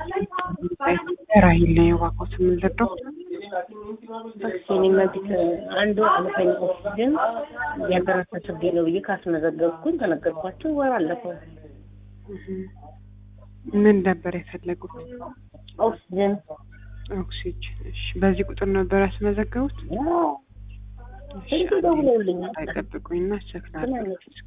ራሂል ነው የዋቆት የምንለደው እኔ መብት አንዱ አመተኛ ኦክሲጅን ያልተረሳ ችግር ነው ብዬ ካስመዘገብኩኝ ተነገርኳቸው። ወር አለፈው። ምን ነበር የፈለጉት? ኦክሲጅን ኦክሲጅን። እሺ፣ በዚህ ቁጥር ነበር ያስመዘገቡት? ስንት ደውለውልኛል። አይጠብቁኝና ቸክ ላድርግ እስኪ።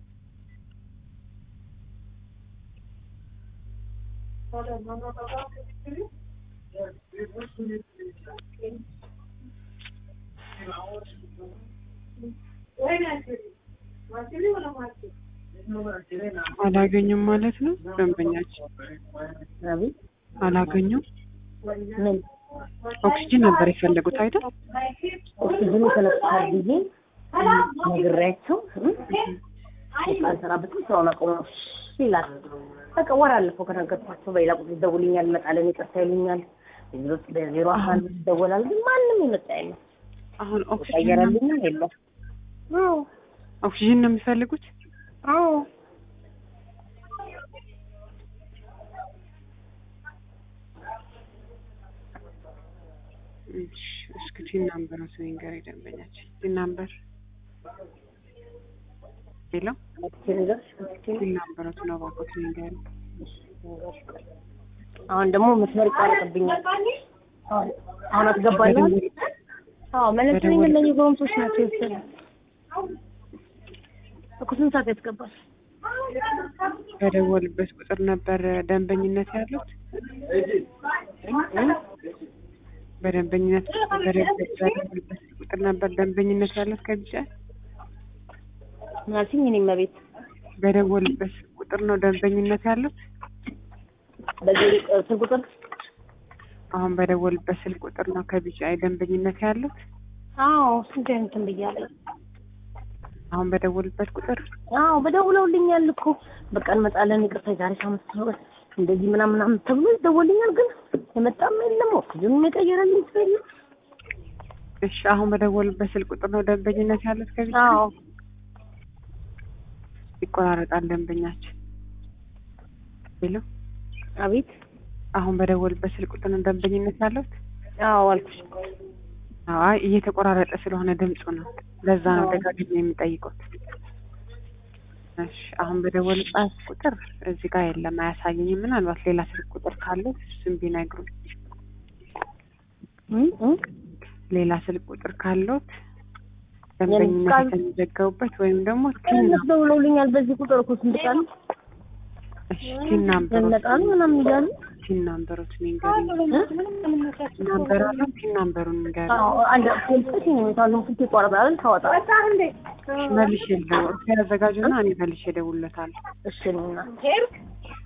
አላገኙም ማለት ነው ደንበኛችን አቤት አላገኙም። ምን ኦክሲጅን ነበር የፈለጉት አይደል? ኦክሲጅኑ ተነስቷል ብዬ ነግሬያቸው አልሰራበትም ስራውን አቆመ ይላል። በቃ ወር አለፈው ከነገርኳቸው። በሌላ ቁጥር ይደውልኛል፣ እመጣለን፣ ይቅርታ ይሉኛል። በዜሮ አካል ይደወላል፣ ግን ማንም የመጣ የለም። አሁን ኦክሲጅን ቀየረልኛል የለም። አዎ ኦክሲጅን ነው የሚፈልጉት? አዎ እሺ፣ እስኪ ቲን ናምበር ነው ንገር ደንበኛችን። ቲን ናምበር ሄሎ፣ ቲን ናምበር ነው ባኮት ንገር። አሁን ደግሞ መስመር ይቋረጥብኛል። አሁን አስገባለሁ። አዎ መለስተኛ እነኚህ ጎረምሶች ናቸው የወሰዱ እኮ ስንት ሰዓት ያስገባል? በደወልበት ቁጥር ነበር ደንበኝነት ያሉት። በደንበኝነት በደወልበት ቁጥር ነበር ደንበኝነት ያሉት ከቢጫ ምናልሽኝ እኔም መቤት በደወልበት ቁጥር ነው ደንበኝነት ያሉት። በዚህ ስልክ ቁጥር አሁን በደወልበት ስልክ ቁጥር ነው ከቢጫ ደንበኝነት ያሉት። አዎ ስንት እንትን ብያለሁ። አሁን በደወልበት ቁጥር አዎ በደውለውልኛል እኮ በቃ እንመጣለን፣ ይቅርታ የዛሬ ሳምንት ነው እንደዚህ ምናምን ምናምን ተብሎ ይደወልኛል፣ ግን የመጣም የለም ኦክሲጅኑም የቀየረልኝ ሰው የለም። እሺ አሁን በደወልበት ስልክ ቁጥር ነው ደንበኝነት ያሉት ከቢጫ አዎ ይቆራረጣል ደንበኛችን። ሄሎ አቤት አሁን በደወልበት ስልክ ቁጥር ነው ደንበኝነት ያሉት። አዎ አልኩሽ። አይ እየተቆራረጠ ስለሆነ ድምፁ ነው። ለዛ ነው ደጋግሜ የሚጠይቁት። እሺ አሁን በደወልበት ቁጥር እዚህ ጋር የለም፣ አያሳየኝም። ምናልባት ሌላ ስልክ ቁጥር ካለ እሱም ቢነግሩኝ። ሌላ ስልክ ቁጥር ካለዎት ደንበኝነት የተመዘገቡበት ወይም ደግሞ እነሱ ደውለውልኛል። በዚህ ቁጥር እኮ ስንት ቀን እሺ ቲን ናምበሮት እንመጣለን ምናምን እያሉ ቲን ናምበሮት ንገሩኝ። ናምበር አለው ቲን ናምበሩን ንገሩኝ። አዎ አንድ ፖሊሶች የሚታሉ ስንት ይቆረጣል ታወጣ መልሼ ልደውል ያዘጋጁና እኔ መልሼ እደውልለታለሁ። እሺ ነውና